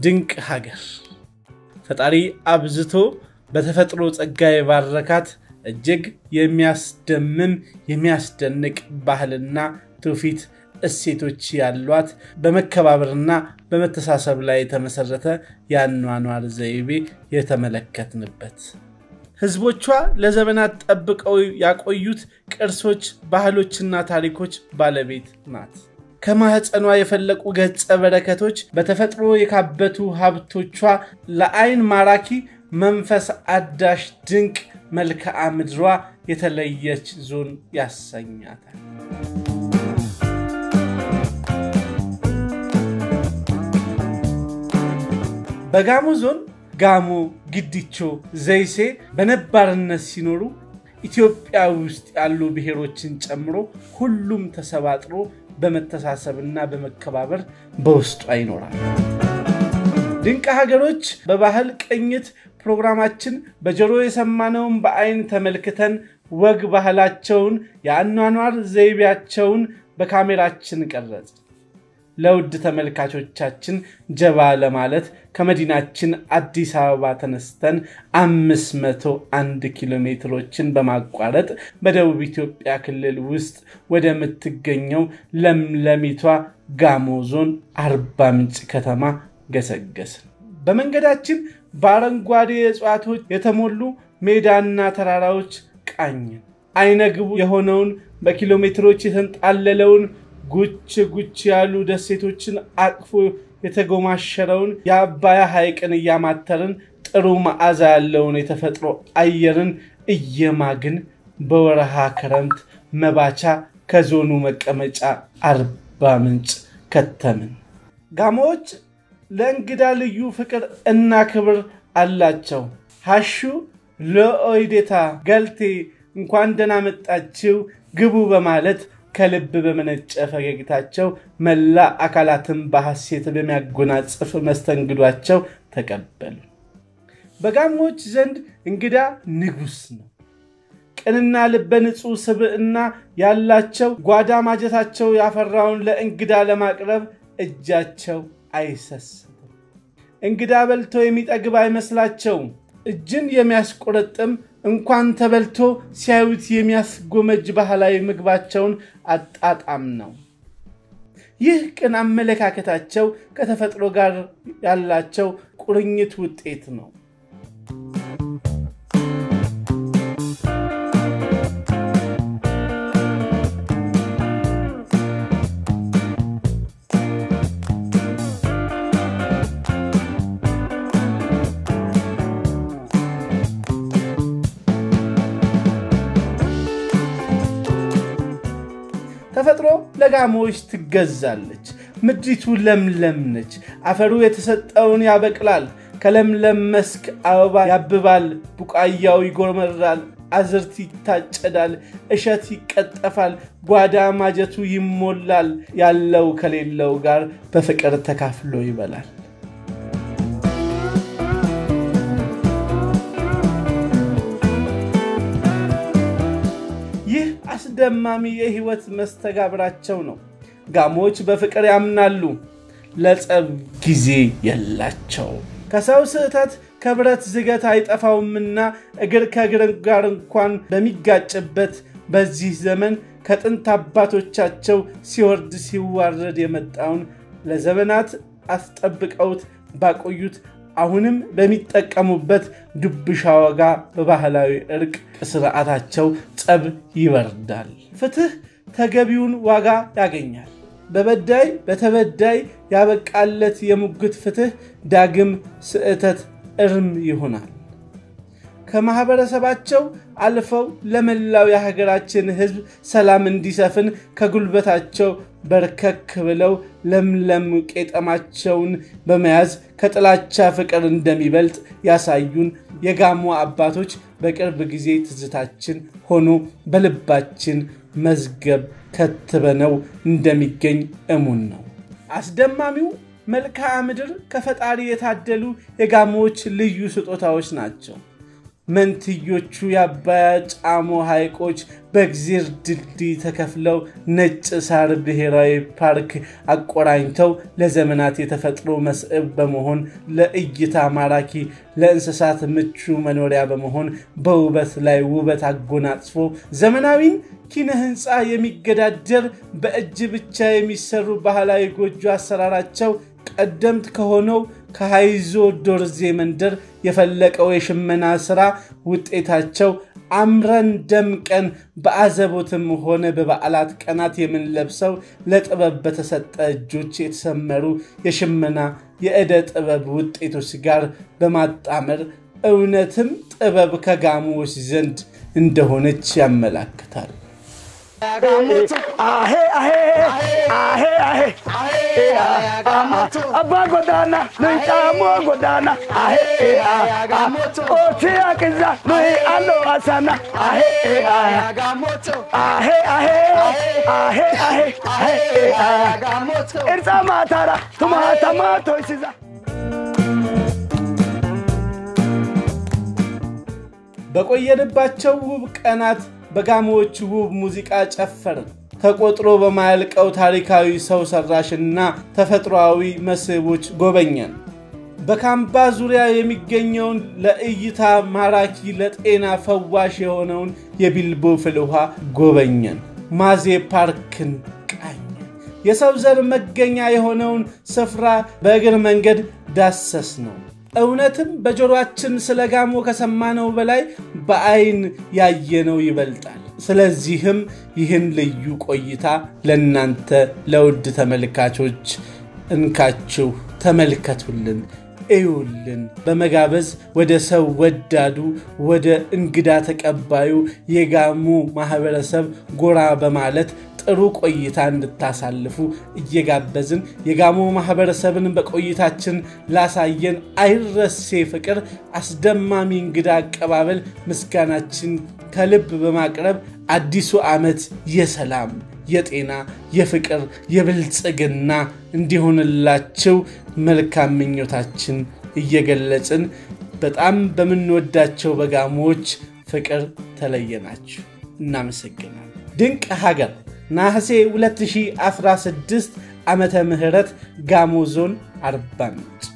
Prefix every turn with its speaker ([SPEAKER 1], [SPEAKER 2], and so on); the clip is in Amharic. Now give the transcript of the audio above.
[SPEAKER 1] ድንቅ ሀገር ፈጣሪ አብዝቶ በተፈጥሮ ጸጋ የባረካት እጅግ የሚያስደምም የሚያስደንቅ ባህልና ትውፊት እሴቶች ያሏት በመከባበርና በመተሳሰብ ላይ የተመሰረተ የአኗኗር ዘይቤ የተመለከትንበት ህዝቦቿ ለዘመናት ጠብቀው ያቆዩት ቅርሶች፣ ባህሎችና ታሪኮች ባለቤት ናት። ከማህፀኗ የፈለቁ ገጸ በረከቶች በተፈጥሮ የካበቱ ሀብቶቿ ለአይን ማራኪ መንፈስ አዳሽ ድንቅ መልክዓ ምድሯ የተለየች ዞን ያሰኛታል። በጋሞ ዞን ጋሞ፣ ግዲቾ፣ ዘይሴ በነባርነት ሲኖሩ ኢትዮጵያ ውስጥ ያሉ ብሔሮችን ጨምሮ ሁሉም ተሰባጥሮ በመተሳሰብና በመከባበር በውስጧ ይኖራል። ድንቅ ሀገሮች በባህል ቅኝት ፕሮግራማችን በጆሮ የሰማነውን በአይን ተመልክተን ወግ ባህላቸውን፣ የአኗኗር ዘይቤያቸውን በካሜራችን ቀረጽ። ለውድ ተመልካቾቻችን ጀባ ለማለት ከመዲናችን አዲስ አበባ ተነስተን 501 ኪሎ ሜትሮችን በማቋረጥ በደቡብ ኢትዮጵያ ክልል ውስጥ ወደምትገኘው ለምለሚቷ ጋሞ ዞን አርባ ምንጭ ከተማ ገሰገስን። በመንገዳችን በአረንጓዴ እጽዋቶች የተሞሉ ሜዳና ተራራዎች ቃኝን። አይነግቡ የሆነውን በኪሎ ሜትሮች የተንጣለለውን ጉች ጉች ያሉ ደሴቶችን አቅፎ የተጎማሸረውን የአባያ ሐይቅን እያማተርን ጥሩ መዓዛ ያለውን የተፈጥሮ አየርን እየማግን በወረሃ ክረምት መባቻ ከዞኑ መቀመጫ አርባ ምንጭ ከተምን። ጋሞዎች ለእንግዳ ልዩ ፍቅር እና ክብር አላቸው። ሀሹ ለኦይዴታ ገልቴ እንኳን ደህና መጣችው ግቡ በማለት ከልብ በመነጨ ፈገግታቸው መላ አካላትን በሐሴት በሚያጎናጽፍ መስተንግዷቸው ተቀበሉ። በጋሞች ዘንድ እንግዳ ንጉሥ ነው። ቅንና ልበ ንጹሕ ስብዕና ያላቸው ጓዳ ማጀታቸው ያፈራውን ለእንግዳ ለማቅረብ እጃቸው አይሰስትም። እንግዳ በልቶ የሚጠግብ አይመስላቸውም። እጅን የሚያስቆረጥም እንኳን ተበልቶ ሲያዩት የሚያስጎመጅ ባህላዊ ምግባቸውን አጣጣም ነው። ይህ ቅን አመለካከታቸው ከተፈጥሮ ጋር ያላቸው ቁርኝት ውጤት ነው። ተፈጥሮ ለጋሞዎች ትገዛለች። ምድሪቱ ለምለም ነች። አፈሩ የተሰጠውን ያበቅላል። ከለምለም መስክ አበባ ያብባል፣ ቡቃያው ይጎመራል፣ አዝርት ይታጨዳል፣ እሸት ይቀጠፋል፣ ጓዳ ማጀቱ ይሞላል። ያለው ከሌለው ጋር በፍቅር ተካፍሎ ይበላል። ይህ አስደማሚ የህይወት መስተጋብራቸው ነው። ጋሞዎች በፍቅር ያምናሉ። ለጸብ ጊዜ የላቸው። ከሰው ስህተት ከብረት ዝገት አይጠፋውምና እግር ከእግር ጋር እንኳን በሚጋጭበት በዚህ ዘመን ከጥንት አባቶቻቸው ሲወርድ ሲዋረድ የመጣውን ለዘመናት አስጠብቀውት ባቆዩት አሁንም በሚጠቀሙበት ዱብሻ ወጋ በባህላዊ እርቅ ስርዓታቸው ጸብ ይበርዳል። ፍትህ ተገቢውን ዋጋ ያገኛል። በበዳይ በተበዳይ ያበቃለት የሙግት ፍትህ ዳግም ስዕተት እርም ይሆናል። ከማህበረሰባቸው አልፈው ለመላው የሀገራችን ሕዝብ ሰላም እንዲሰፍን ከጉልበታቸው በርከክ ብለው ለምለም ቄጠማቸውን በመያዝ ከጥላቻ ፍቅር እንደሚበልጥ ያሳዩን የጋሞ አባቶች በቅርብ ጊዜ ትዝታችን ሆኖ በልባችን መዝገብ ከትበነው እንደሚገኝ እሙን ነው። አስደማሚው መልክዓ ምድር ከፈጣሪ የታደሉ የጋሞዎች ልዩ ስጦታዎች ናቸው። መንትዮቹ የአባያ ጫሞ ሐይቆች በእግዜር ድልድይ ተከፍለው ነጭ ሳር ብሔራዊ ፓርክ አቆራኝተው ለዘመናት የተፈጥሮ መስህብ በመሆን ለእይታ ማራኪ፣ ለእንስሳት ምቹ መኖሪያ በመሆን በውበት ላይ ውበት አጎናጽፎ ዘመናዊን ኪነ ህንፃ የሚገዳደር በእጅ ብቻ የሚሰሩ ባህላዊ ጎጆ አሰራራቸው ቀደምት ከሆነው ከሃይዞ ዶርዜ መንደር የፈለቀው የሽመና ሥራ ውጤታቸው አምረን ደምቀን በአዘቦትም ሆነ በበዓላት ቀናት የምንለብሰው ለጥበብ በተሰጠ እጆች የተሰመሩ የሽመና የዕደ ጥበብ ውጤቶች ጋር በማጣመር እውነትም ጥበብ ከጋሞዎች ዘንድ እንደሆነች ያመላክታል።
[SPEAKER 2] አባ ጎዳና ኑይ ጫሞ ጎዳና ኦቲ አቅዛ ኑይ አሎ አሳና እርፃ ማታራ ቱማተማ ቶይሲዛ
[SPEAKER 1] በቆየንባቸው ውብ ቀናት በጋሞዎች ውብ ሙዚቃ ጨፈርን። ተቆጥሮ በማያልቀው ታሪካዊ ሰው ሰራሽና ተፈጥሯዊ መስህቦች ጎበኘን። በካምባ ዙሪያ የሚገኘውን ለእይታ ማራኪ ለጤና ፈዋሽ የሆነውን የቢልቦ ፍል ውሃ ጎበኘን። ማዜ ፓርክን ቃኘን። የሰው ዘር መገኛ የሆነውን ስፍራ በእግር መንገድ ዳሰስ ነው። እውነትም በጆሮአችን ስለ ጋሞ ከሰማነው በላይ በአይን ያየነው ይበልጣል። ስለዚህም ይህን ልዩ ቆይታ ለእናንተ ለውድ ተመልካቾች እንካችሁ ተመልከቱልን፣ እዩልን በመጋበዝ ወደ ሰው ወዳዱ ወደ እንግዳ ተቀባዩ የጋሞ ማህበረሰብ ጎራ በማለት ጥሩ ቆይታ እንድታሳልፉ እየጋበዝን የጋሞ ማህበረሰብን በቆይታችን ላሳየን አይረሴ ፍቅር፣ አስደማሚ እንግዳ አቀባበል ምስጋናችን ከልብ በማቅረብ አዲሱ ዓመት የሰላም፣ የጤና፣ የፍቅር፣ የብልጽግና እንዲሆንላችሁ መልካም ምኞታችን እየገለጽን በጣም በምንወዳቸው በጋሞዎች ፍቅር ተለየናችሁ። እናመሰግናል። ድንቅ ሀገር ነሐሴ 2016 ዓመተ ምህረት ጋሞ ዞን አርባ ምንጭ